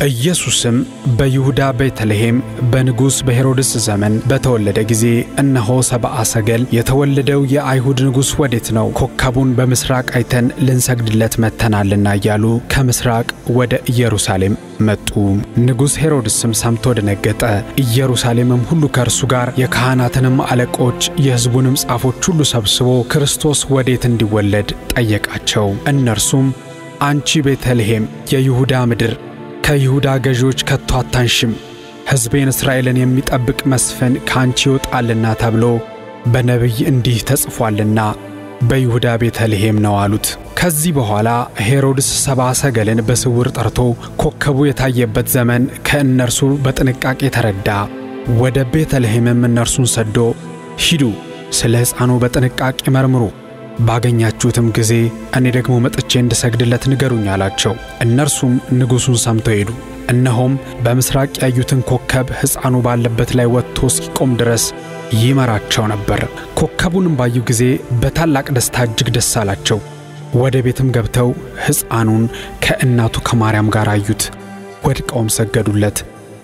ኢየሱስም በይሁዳ ቤተልሔም በንጉሥ በሄሮድስ ዘመን በተወለደ ጊዜ እነሆ ሰብአ ሰገል የተወለደው የአይሁድ ንጉሥ ወዴት ነው? ኮከቡን በምሥራቅ አይተን ልንሰግድለት መጥተናልና እያሉ ከምሥራቅ ወደ ኢየሩሳሌም መጡ። ንጉሥ ሄሮድስም ሰምቶ ደነገጠ። ኢየሩሳሌምም ሁሉ ከእርሱ ጋር የካህናትንም አለቆች የሕዝቡንም ጻፎች ሁሉ ሰብስቦ ክርስቶስ ወዴት እንዲወለድ ጠየቃቸው። እነርሱም አንቺ ቤተልሔም የይሁዳ ምድር ከይሁዳ ገዢዎች ከቶ አታንሽም፣ ሕዝቤን እስራኤልን የሚጠብቅ መስፍን ከአንቺ ይወጣልና ተብሎ በነቢይ እንዲህ ተጽፏልና በይሁዳ ቤተልሔም ነው አሉት። ከዚህ በኋላ ሄሮድስ ሰብአ ሰገልን በስውር ጠርቶ ኮከቡ የታየበት ዘመን ከእነርሱ በጥንቃቄ ተረዳ። ወደ ቤተልሔምም እነርሱን ሰዶ ሂዱ፣ ስለ ሕፃኑ በጥንቃቄ መርምሩ ባገኛችሁትም ጊዜ እኔ ደግሞ መጥቼ እንድሰግድለት ንገሩኝ አላቸው። እነርሱም ንጉሡን ሰምተው ሄዱ። እነሆም በምሥራቅ ያዩትን ኮከብ ሕፃኑ ባለበት ላይ ወጥቶ እስኪቆም ድረስ ይመራቸው ነበር። ኮከቡንም ባዩ ጊዜ በታላቅ ደስታ እጅግ ደስ አላቸው። ወደ ቤትም ገብተው ሕፃኑን ከእናቱ ከማርያም ጋር አዩት። ወድቀውም ሰገዱለት።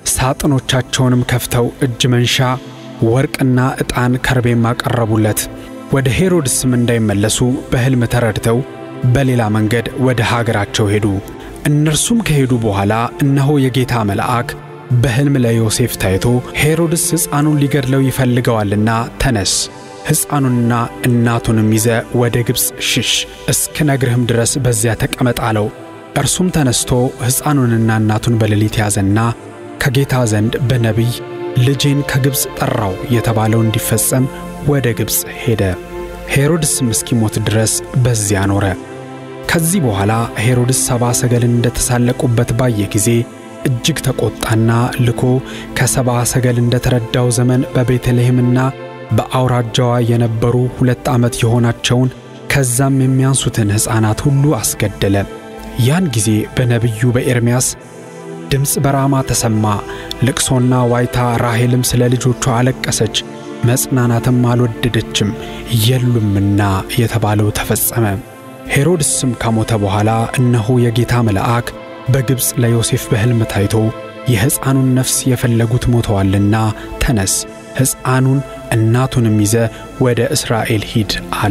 ሳጥኖቻቸውንም ከፍተው እጅ መንሻ ወርቅና ዕጣን ከርቤም አቀረቡለት። ወደ ሄሮድስም እንዳይመለሱ በሕልም ተረድተው በሌላ መንገድ ወደ ሀገራቸው ሄዱ። እነርሱም ከሄዱ በኋላ እነሆ የጌታ መልአክ በሕልም ለዮሴፍ ታይቶ ሄሮድስ ሕፃኑን ሊገድለው ይፈልገዋልና ተነስ፣ ሕፃኑንና እናቱንም ይዘ ወደ ግብፅ ሽሽ፣ እስክነግርህም ድረስ በዚያ ተቀመጥ አለው። እርሱም ተነስቶ ሕፃኑንና እናቱን በሌሊት ያዘና ከጌታ ዘንድ በነቢይ ልጄን ከግብፅ ጠራው የተባለው እንዲፈጸም ወደ ግብፅ ሄደ። ሄሮድስም እስኪሞት ድረስ በዚያ ኖረ። ከዚህ በኋላ ሄሮድስ ሰብአ ሰገልን እንደተሳለቁበት ባየ ጊዜ እጅግ ተቈጣና ልኮ ከሰብአ ሰገል እንደተረዳው ዘመን በቤተልሔምና በአውራጃዋ የነበሩ ሁለት ዓመት የሆናቸውን ከዛም የሚያንሱትን ሕፃናት ሁሉ አስገደለ። ያን ጊዜ በነቢዩ በኤርምያስ ድምፅ በራማ ተሰማ፣ ልቅሶና ዋይታ፣ ራሔልም ስለ ልጆቿ አለቀሰች መጽናናትም አልወደደችም የሉምና የተባለው ተፈጸመ። ሄሮድስም ከሞተ በኋላ እነሆ የጌታ መልአክ በግብፅ ለዮሴፍ በሕልም ታይቶ የሕፃኑን ነፍስ የፈለጉት ሞተዋልና ተነስ፣ ሕፃኑን እናቱንም ይዘ ወደ እስራኤል ሂድ አለ።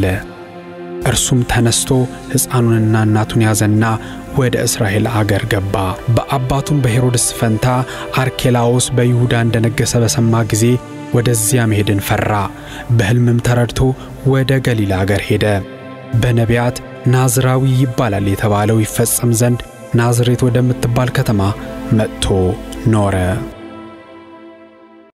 እርሱም ተነስቶ ሕፃኑንና እናቱን ያዘና ወደ እስራኤል አገር ገባ። በአባቱም በሄሮድስ ፈንታ አርኬላዎስ በይሁዳ እንደነገሠ በሰማ ጊዜ ወደዚያ መሄድን ፈራ። በሕልምም ተረድቶ ወደ ገሊላ አገር ሄደ። በነቢያት ናዝራዊ ይባላል የተባለው ይፈጸም ዘንድ ናዝሬት ወደምትባል ከተማ መጥቶ ኖረ።